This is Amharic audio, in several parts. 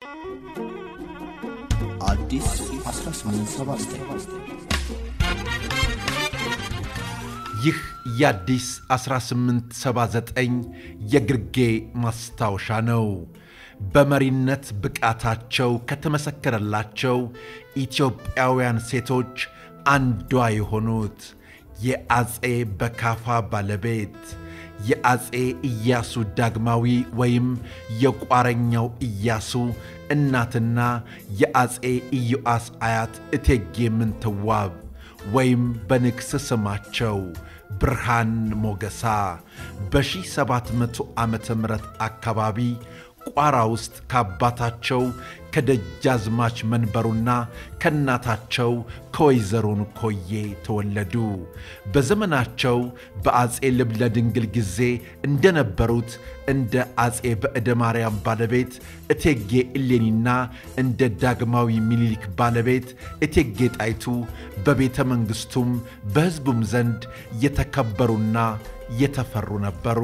አዲስ 1879 ይህ የአዲስ 1879 የግርጌ ማስታወሻ ነው። በመሪነት ብቃታቸው ከተመሰከረላቸው ኢትዮጵያውያን ሴቶች አንዷ የሆኑት የአፄ በካፋ ባለቤት የአፄ ኢያሱ ዳግማዊ ወይም የቋረኛው ኢያሱ እናትና የአፄ ኢዮአስ አያት እቴጌ ምንትዋብ ወይም በንግስ ስማቸው ብርሃን ሞገሳ በ1700 ዓመተ ምህረት አካባቢ ቋራ ውስጥ ከአባታቸው ከደጃዝማች መንበሩና ከእናታቸው ከወይዘሮን ኮዬ ተወለዱ። በዘመናቸው በአፄ ልብነ ድንግል ጊዜ እንደነበሩት እንደ አፄ በዕደ ማርያም ባለቤት እቴጌ እሌኒና እንደ ዳግማዊ ሚኒሊክ ባለቤት እቴጌ ጣይቱ በቤተ መንግሥቱም በሕዝቡም ዘንድ የተከበሩና የተፈሩ ነበሩ።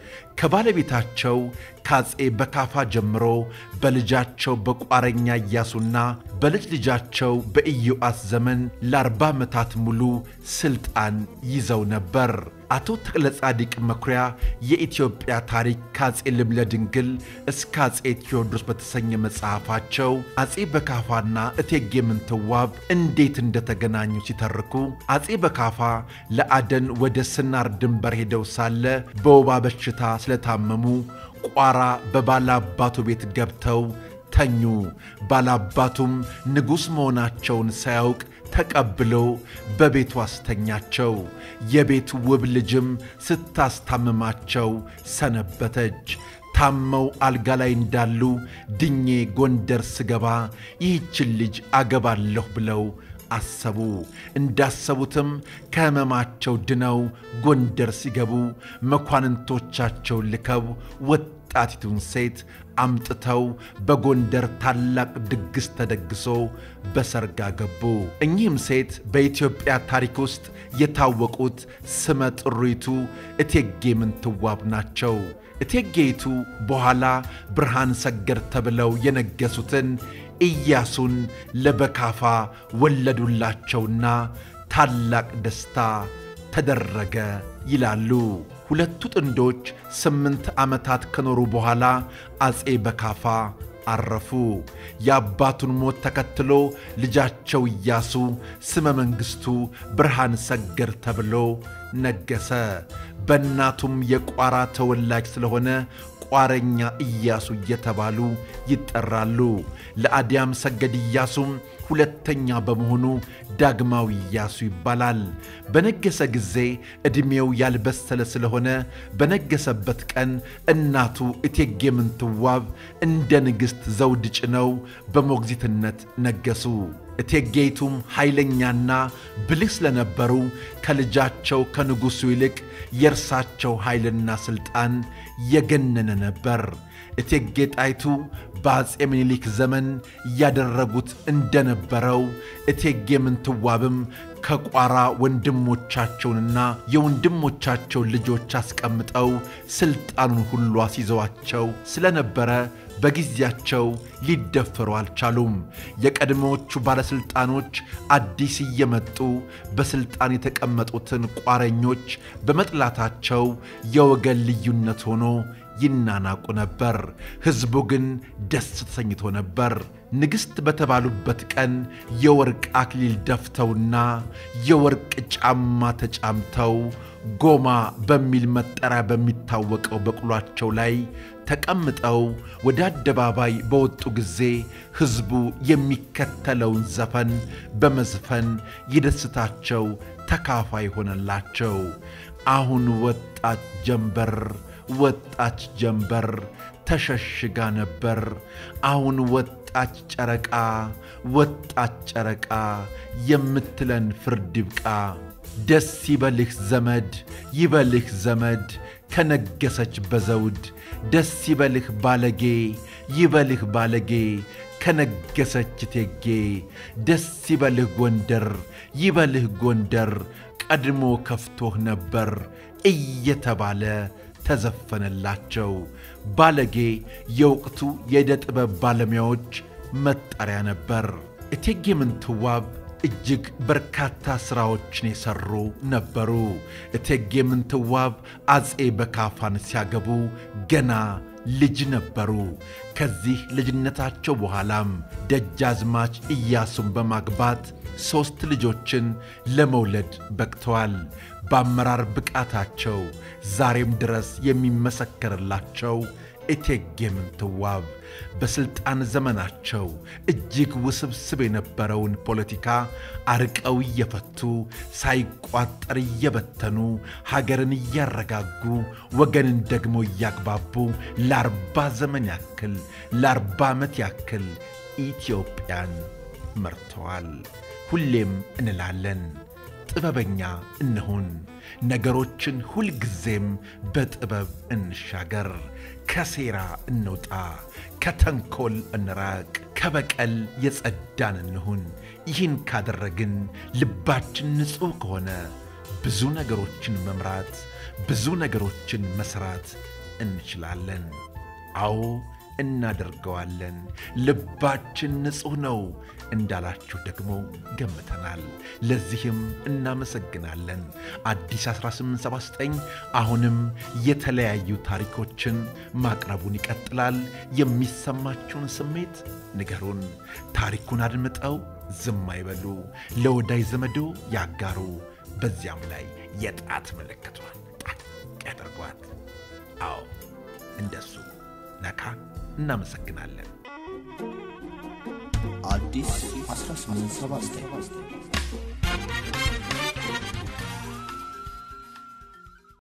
ከባለቤታቸው ከአፄ በካፋ ጀምሮ በልጃቸው በቋረኛ ኢያሱና በልጅ ልጃቸው በኢዮአስ ዘመን ለአርባ ዓመታት ሙሉ ሥልጣን ይዘው ነበር። አቶ ተክለ ጻዲቅ መኩሪያ የኢትዮጵያ ታሪክ ከአፄ ልብነ ድንግል እስከ አፄ ቴዎድሮስ በተሰኘ መጽሐፋቸው አፄ በካፋና እቴጌ ምንትዋብ እንዴት እንደተገናኙ ሲተርኩ አፄ በካፋ ለአደን ወደ ስናር ድንበር ሄደው ሳለ በወባ በሽታ ስለታመሙ ቋራ በባላባቱ ቤት ገብተው ተኙ። ባላባቱም ንጉሥ መሆናቸውን ሳያውቅ ተቀብሎ በቤቱ አስተኛቸው። የቤቱ ውብ ልጅም ስታስታምማቸው ሰነበተች። ታመው አልጋ ላይ እንዳሉ ድኜ ጎንደር ስገባ ይህችን ልጅ አገባለሁ ብለው አሰቡ። እንዳሰቡትም ከሕመማቸው ድነው ጎንደር ሲገቡ መኳንንቶቻቸው ልከው ወጣቲቱን ሴት አምጥተው በጎንደር ታላቅ ድግስ ተደግሶ በሰርግ አገቡ። እኚህም ሴት በኢትዮጵያ ታሪክ ውስጥ የታወቁት ስመ ጥሪቱ እቴጌ ምንትዋብ ናቸው። እቴጌይቱ በኋላ ብርሃን ሰገድ ተብለው የነገሱትን ኢያሱን ለበካፋ ወለዱላቸውና ታላቅ ደስታ ተደረገ ይላሉ። ሁለቱ ጥንዶች ስምንት ዓመታት ከኖሩ በኋላ አፄ በካፋ አረፉ። የአባቱን ሞት ተከትሎ ልጃቸው ኢያሱ ስመ መንግሥቱ ብርሃን ሰገድ ተብሎ ነገሰ። በእናቱም የቋራ ተወላጅ ስለሆነ ቋረኛ ኢያሱ እየተባሉ ይጠራሉ። ለአዲያም ሰገድ ኢያሱም ሁለተኛ በመሆኑ ዳግማዊ ኢያሱ ይባላል። በነገሰ ጊዜ ዕድሜው ያልበሰለ ስለሆነ በነገሰበት ቀን እናቱ እቴጌ ምንትዋብ እንደ ንግሥት ዘውድ ጭነው በሞግዚትነት ነገሱ። እቴጌይቱም ኃይለኛና ብልህ ስለነበሩ ከልጃቸው ከንጉሡ ይልቅ የእርሳቸው ኃይልና ሥልጣን የገነነ ነበር። እቴጌ ጣይቱ በአፄ ምኒልክ ዘመን እያደረጉት እንደነበረው እቴጌ ምንትዋብም ከቋራ ወንድሞቻቸውንና የወንድሞቻቸውን ልጆች አስቀምጠው ሥልጣኑን ሁሉ አስይዘዋቸው ስለነበረ በጊዜያቸው ሊደፈሩ አልቻሉም። የቀድሞዎቹ ባለሥልጣኖች አዲስ እየመጡ በሥልጣን የተቀመጡትን ቋረኞች በመጥላታቸው የወገን ልዩነት ሆኖ ይናናቁ ነበር። ሕዝቡ ግን ደስ ተሰኝቶ ነበር። ንግሥት በተባሉበት ቀን የወርቅ አክሊል ደፍተውና የወርቅ ጫማ ተጫምተው ጎማ በሚል መጠሪያ በሚታወቀው በቅሏቸው ላይ ተቀምጠው ወደ አደባባይ በወጡ ጊዜ ሕዝቡ የሚከተለውን ዘፈን በመዝፈን የደስታቸው ተካፋይ ሆነላቸው። አሁን ወጣች ጀንበር ወጣች ጀንበር ተሸሽጋ ነበር። አሁን ወጣች ጨረቃ ወጣች ጨረቃ የምትለን ፍርድ ይብቃ። ደስ ይበልህ ዘመድ ይበልህ ዘመድ ከነገሰች በዘውድ ደስ ይበልህ ባለጌ ይበልህ ባለጌ ከነገሰች እቴጌ ደስ ይበልህ ጎንደር ይበልህ ጎንደር ቀድሞ ከፍቶህ ነበር እየተባለ ተዘፈነላቸው። ባለጌ የወቅቱ የዕደ ጥበብ ባለሙያዎች መጠሪያ ነበር። እቴጌ ምንትዋብ እጅግ በርካታ ሥራዎችን የሠሩ ነበሩ። እቴጌ ምንትዋብ አፄ በካፋን ሲያገቡ ገና ልጅ ነበሩ። ከዚህ ልጅነታቸው በኋላም ደጃዝማች ኢያሱን በማግባት ሦስት ልጆችን ለመውለድ በቅተዋል። በአመራር ብቃታቸው ዛሬም ድረስ የሚመሰከርላቸው እቴጌ ምንትዋብ በሥልጣን ዘመናቸው እጅግ ውስብስብ የነበረውን ፖለቲካ አርቀው እየፈቱ ሳይቋጠር እየበተኑ ሀገርን እያረጋጉ ወገንን ደግሞ እያግባቡ ለአርባ ዘመን ያክል ለአርባ ዓመት ያክል ኢትዮጵያን መርተዋል። ሁሌም እንላለን ጥበበኛ እንሁን፣ ነገሮችን ሁልጊዜም በጥበብ እንሻገር፣ ከሴራ እንውጣ፣ ከተንኮል እንራቅ፣ ከበቀል የጸዳን እንሁን። ይህን ካደረግን ልባችን ንጹሕ ከሆነ ብዙ ነገሮችን መምራት፣ ብዙ ነገሮችን መሥራት እንችላለን። አዎ እናደርገዋለን። ልባችን ንጹሕ ነው እንዳላችሁ ደግሞ ገምተናል። ለዚህም እናመሰግናለን። አዲስ 1879 አሁንም የተለያዩ ታሪኮችን ማቅረቡን ይቀጥላል። የሚሰማችሁን ስሜት ንገሩን። ታሪኩን አድምጠው ዝም አይበሉ፣ ለወዳጅ ዘመዶ ያጋሩ። በዚያም ላይ የጣት ምልክቷን ጣቅ ያደርጓት። አዎ እንደሱ ነካ። እናመሰግናለን። አዲስ 1879